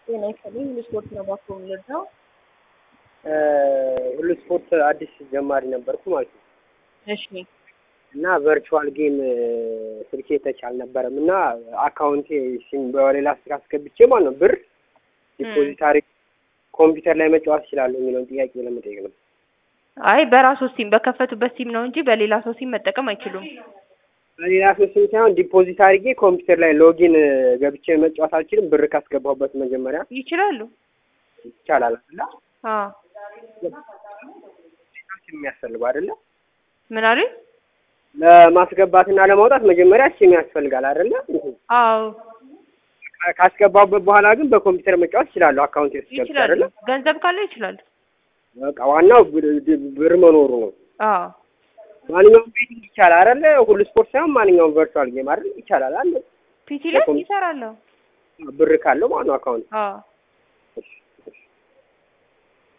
ጤና ይስጥልኝ። ሁሉ ስፖርት ነው ባኮ የምንወደው። ሁሉ ስፖርት አዲስ ጀማሪ ነበርኩ ማለት ነው እሺ እና ቨርቹዋል ጌም ስልኬ ተች አልነበረም እና አካውንቴ ሲም በሌላ ስልክ አስገብቼ ማለት ነው ብር ዲፖዚት አድርጌ ኮምፒውተር ላይ መጫወት እችላለሁ የሚለውን ጥያቄ ለመጠየቅ ነው። አይ በራሱ ሲም በከፈቱበት ሲም ነው እንጂ በሌላ ሰው ሲም መጠቀም አይችሉም። በሌላ ሰው ሲም ሳይሆን ዲፖዚት አድርጌ ኮምፒውተር ላይ ሎጊን ገብቼ መጫወት አልችልም። ብር ካስገባሁበት መጀመሪያ ይችላሉ። ይቻላል አይደለ? አዎ ሲም የሚያስፈልገው አይደለ? ምን አሉ? ለማስገባትና ለማውጣት መጀመሪያ ሲም ያስፈልጋል አይደለ? አዎ ካስገባሁበት በኋላ ግን በኮምፒውተር መጫወት እችላለሁ። አካውንት የተስገብቼ ይችላሉ። አይደለ? ገንዘብ ካለው ይችላሉ። በቃ ዋናው ብር- ብር መኖሩ ነው። አዎ ማንኛውም ቤቲንግ ይቻላል አይደለ? ሁሉ ስፖርት ሳይሆን ማንኛውም ቨርቹዋል ጌም አይደል? ይቻላል አለ ፒሲ ላይ ይሰራለሁ። ብር ካለው ማለት ነው አካውንት አዎ